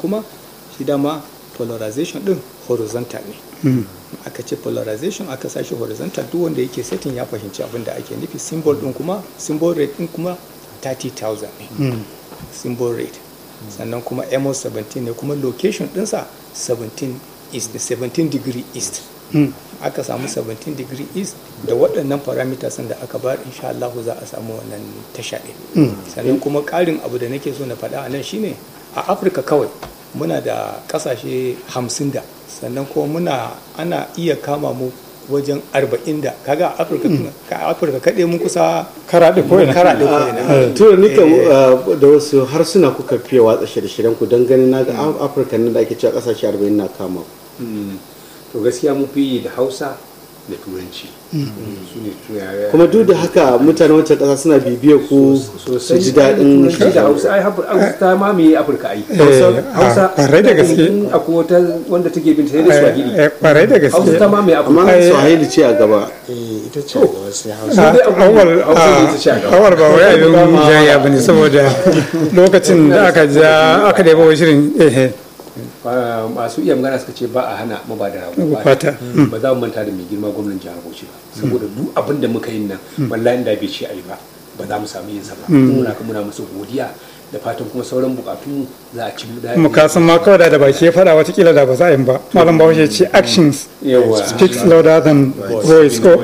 kuma shi dama polarization din horizontal ne aka ce polarization aka sashi horizontal duk wanda yake setting ya fahimci abin da ake nufi symbol din kuma symbol rate din kuma 30,000 ne symbol rate sannan kuma mo 17 ne kuma location dinsa 17 east 17 degree east aka samu 17 degree east da waɗannan parameters da aka bar insha Allah za a samu wannan tasha ɗin sannan kuma ƙarin abu da nake so na faɗa a nan shine a afirka kawai muna da ƙasashe 50 da sannan kuma muna ana iya kama mu wajen 40 da kaga a afirka ka afirka kaɗai mun kusa karaɗe ko ina karaɗe ko ina tura nika da wasu harsuna kuka fiye watsa shirye-shiryen ku don ganin na ga afirka nan da ake cewa kasashe 40 na kama to gaskiya mun fi yi da hausa da turanci su ne turanci kuma duk da haka mutane wancan kasa suna bibiyar ku su ji daɗin turanci da hausa ai hausa ta mamaye afirka ai hausa kwarai da gaske akwai wata wanda take bin sai da swahili kwarai da gaske hausa ta mamaye afirka amma swahili ce a gaba ita ce gaba sai hausa awal awal ba wai abin jaya ba ne saboda lokacin da aka ja aka da yabo shirin ehe masu iya magana suka ce ba a hana maba da rago fata ba za mu manta da mai girma gwamnan jihar Bauchi ba saboda duk abin da muka yi nan wallahi da bai ce ayi ba ba za mu samu yin sa ba muna kuma muna musu godiya da fatan kuma sauran bukatu za a ci mu da mu kasan ma kawai da baki ya fada watakila da ba za a yi ba malam bahaushe ce actions speaks louder than voice ko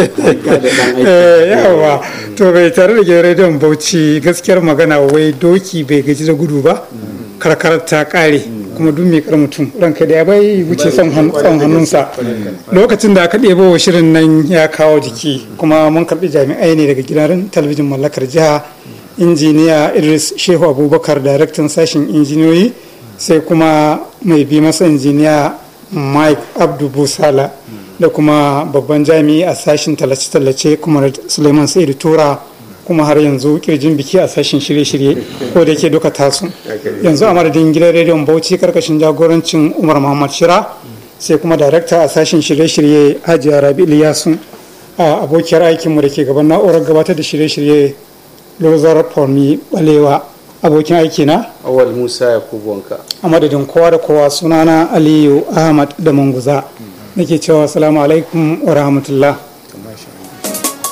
yawa to bai tare da gidan rediyon bauchi gaskiyar magana wai doki bai gaji da gudu ba karkarar ta kare kuma duk mai mutum ranka da ya bai wuce son hannunsa lokacin da aka ɗebo wa shirin nan ya kawo jiki kuma mun karɓi jami'ai ne daga gidan talabijin mallakar jiha injiniya idris shehu abubakar daraktan sashen injiniyoyi sai kuma mai bi masa injiniya mike abdu busala da kuma babban jami'i a sashen tallace-tallace kuma suleiman sa'idu tura kuma har yanzu kirjin biki a sashen shirye-shirye ko da yake duka tasu yanzu a madadin gidan rediyon bauchi karkashin jagorancin umar muhammad shira sai kuma darakta a sashen shirye-shirye hajiya rabi iliyasu a abokiyar aikinmu da ke gaban na'urar gabatar da shirye-shirye lozar formi balewa abokin aiki na awal musa yakubu wanka a madadin kowa da kowa sunana aliyu ahmad da manguza nake cewa salamu alaikum wa rahmatullah